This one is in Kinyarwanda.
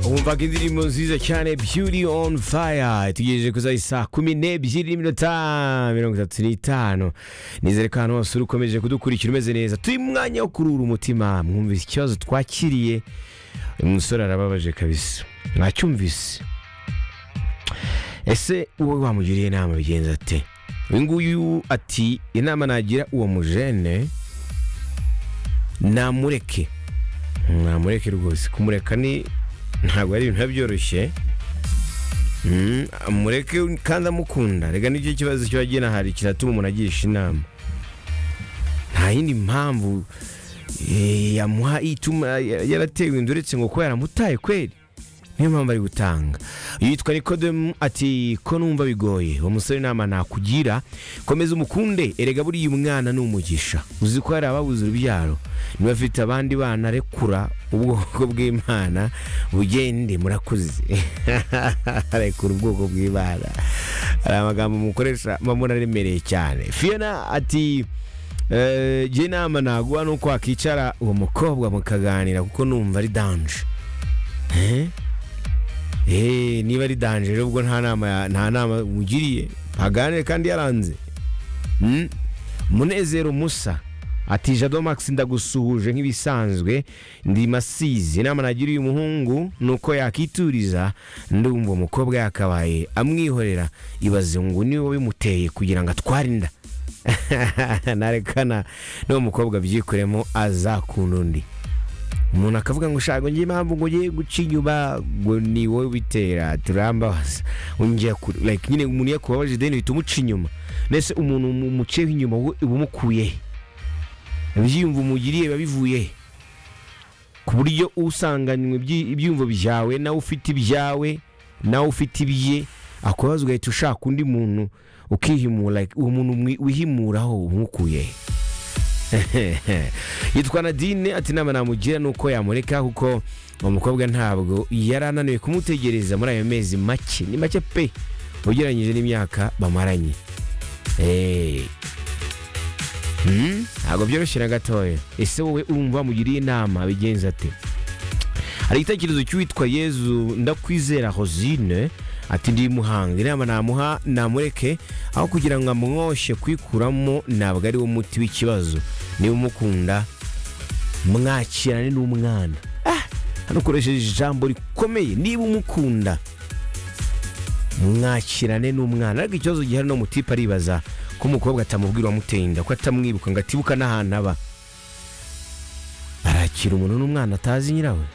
umvaga indirimbo nziza cyane beauty on fire tugejeje kuza saa kumi n'ebyiri n'iminota mirongo itatu n'itanu nizere ko ahantu hose uri ukomeje kudukurikira umeze neza turi mu mwanya wo kurura umutima mwumvise ikibazo twakiriye uyu musore arababaje kabisa mwacyumvise ese wowe wamugiriye inama bigenza ate uyu nguyu ati inama nagira uwo mujene namureke namureke rwose kumureka ni ntabwo ari ibintu biba byoroshye Mm, amureke kandi amukunda reka nicyo kibazo kiba hari kiratuma umuntu agisha inama nta yindi mpamvu eh, yamuha ituma yaratewe inda uretse ngo kuba yaramutaye kweri niyo mpamvu ari gutanga yitwa nikodemu ati ko numva bigoye uwo musore inama nakugira komeza umukunde erega buriya umwana ni umugisha uzi ko hari ababuze urubyaro niba afite abandi bana rekura ubwoko bw'imana bugende murakuze rekura ubwoko bw'imana hari amagambo mukoresha mbona aremereye cyane fiyona ati "Eh, jye inama naguha ni uko wakicara uwo mukobwa mukaganira kuko numva ari danje Eh? Eh, niba ari danje rero ubwo nta nama ya- nta nama mugiriye aganire kandi yaranze Mm? munezero musa ati jado max ndagusuhuje nk'ibisanzwe ndi masizi inama nagira uyu muhungu ni uko yakituriza ndumva umukobwa yakabaye amwihorera ibaze ngo ni wowe bimuteye kugira ngo atware inda narekana n'uwo mukobwa abyikoremo azakunda undi umuntu akavuga ngo ushaka njye impamvu ngo ugiye guca inyuma ngo ni wowe ubitera turambabaza ungiye kure like nyine umuntu iyo akubabaje ideni uhita umuca inyuma ndetse umuntu mu- umuceho inyuma wowe uba umukuye he? ibyiyumvo umugiriye biba bivuye he? ku buryo usanganywe ibyi- ibyiyumvo byawe nawe ufite ibyawe nawe ufite ibye akubaza ugahita ushaka undi muntu ukihimura like uwo muntu umwi- wihimuraho uba umukuye he? yitwa nadine ati inama namugira ni uko yamureka kuko uwo mukobwa ntabwo yari ananiwe kumutegereza muri ayo mezi make ni make pe ugereranyije n'imyaka bamaranye Eh. Hmm? ntabwo byoroshye na gatoya ese wowe urumva wamugiriye inama bigenza ate hari igitekerezo cy'uwitwa yezu ndakwizera hosine ati ndi muhanga inama namuha namureke aho kugira ngo amwoshe kwikuramo ntabwo ari wo muti w'ikibazo niba umukunda mwakirane n'umwana Ah, hano ukoresheje ijambo rikomeye niba umukunda mwakirane n'umwana ariko ikibazo gihari no mutipe aribaza ko umukobwa atamubwira uwamuteye inda ko atamwibuka ngo atibuka n'ahantu aba arakira umuntu n'umwana atazi nyirawe